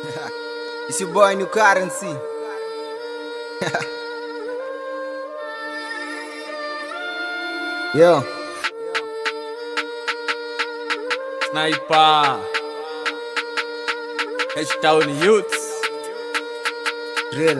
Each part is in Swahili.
It's your boy New Currency. Yo, Sniper H-Town Youths drill.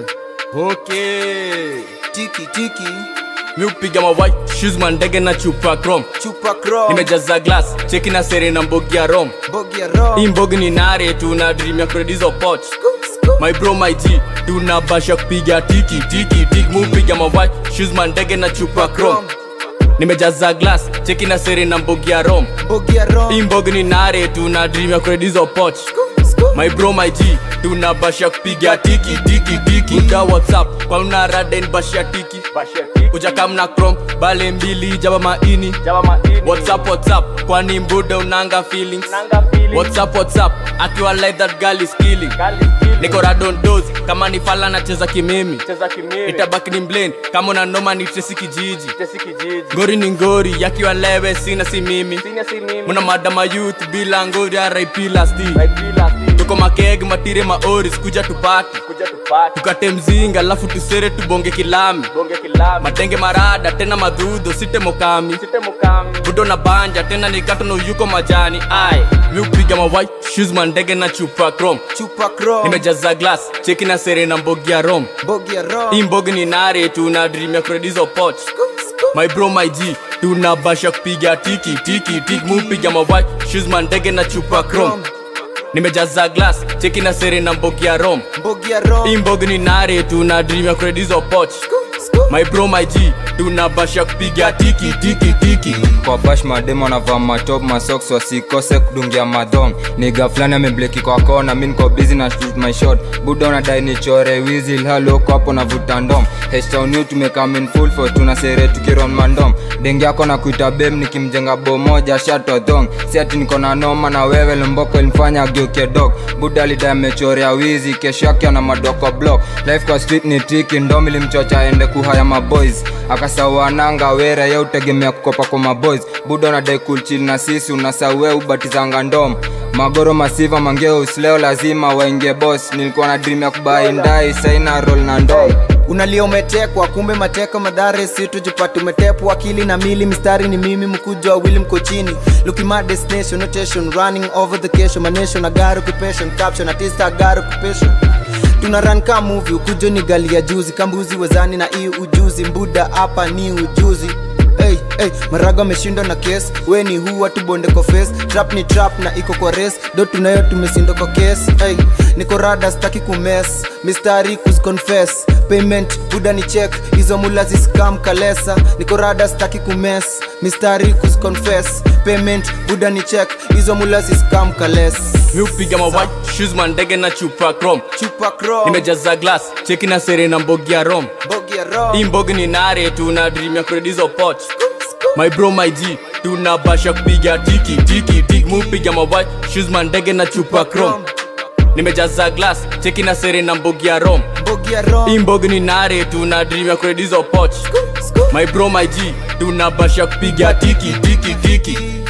Okay Tiki tiki, mi upiga mawai shoes mandege na chupa chrome chupa chrome. nimejaza glass cheki na sere na mbogi ya rom Bogi ya rom. hii mbogi ni nare tuna dream ya kredizo poch Scoop, scoop. my bro my g tuna basha kupiga tiki tiki tiki mi upiga mawai shoes mandege na chupa chrome nimejaza glass cheki na sere na mbogi ya rom Bogi ya rom. hii mbogi ni nare tuna dream ya kredizo poch Scoop, scoop. my bro my g tuna basha kupiga tiki tiki tiki da whatsapp kwa una raden basha tiki kuja kamna chrome bale mbili jaba maini whatsapp whatsapp kwani mbuda unanga feelings whatsapp whatsapp akiwa like that girl is killing niko radon dose kama ni fala nacheza kimimi itabaki ni mblend kama una noma ni tresi kijiji ngori ni ngori yakiwa lewe sina si mimi muna madama youth bila ngori rip lasti tuko makeg matire maoris kuja tupati tukate mzinga alafu tusere tubonge kilami matenge marada tena madhudho site mokami budo na banja tena nikatono yuko majani ai mi upiga mawai shoes mandege na chupa chrome Chupa chrome. nimejaza glass cheki na sere na mbogi ya rom Bogi ya rom. hii mbogi ni nare tuna dream ya kredizo poch Scoop, scoop. my bro my g tuna basha kupiga tiki tiki tiki mupiga mawai shoes mandege na chupa chrome nimejaza glass cheki na sere na mbogi ya rom Bogi ya rom. hii mbogi ni nare tuna dream ya kredizo poch Scoop, scoop. my bro my g tuna basha kupiga tiki tiki tiki kwa bash mademo anavaa matop masoks wasikose kudungia madhong niga fulani amebleki kwa kona mi niko busy na shoot my shot buda unadai nichore wizi haloko hapo navuta ndom hestonu tumekamin full for tuna sere tukiron mandom dengi yako na kuita bem nikimjenga bo moja shato dhong si ati niko na noma na wewe lomboko ilimfanya ageuke dog buda alidai amechorea wizi kesho yake ana madoko block life kwa street ni tiki ndom ilimchocha aende kuhaya maboys akasawananga wera ye utegemea kukopa kwa maboys buda unadai kulchil na sisi unasawe ubatizanga ndom magoro masiva mangeus leo lazima waingie boss nilikuwa na dream ya kubai ndai saina roll na ndom unalia umetekwa kumbe mateka madhare si tujipate umetepwa akili na mili mistari ni mimi mkujo wawili mko chini looking my destination notation running over the cation my nation I got occupation caption artist I got occupation tuna run ka movie ukujo ni gali ya juzi kambuzi wezani na hii ujuzi mbuda hapa ni ujuzi Hey, hey, marago ameshindwa na kes we ni huwa tubonde kwa face trap ni trap na iko kwa res do tunayo tumesindwa kwa kes hey, niko rada staki kumes mistari kuzconfess payment buda ni check hizo mula ziskam kalesa niko rada staki kumes mistari kuzconfess payment buda ni check hizo mula ziskam kales mi upiga mawai shoes mandege na chupa chrome chupa chrome nimejaza glass cheki na sere na mbogi ya rom bogi ya rom hii mbogi ni nare tuna dream ya kredizo poch my bro my g tuna basha kupiga tiki tiki tiki mupiga mawai shoes mandege na chupa chrome nimejaza glass cheki na sere na mbogi ya rom bogi ya rom hii mbogi ni nare tuna dream ya kredizo poch my bro my g tuna basha kupiga tiki tiki tiki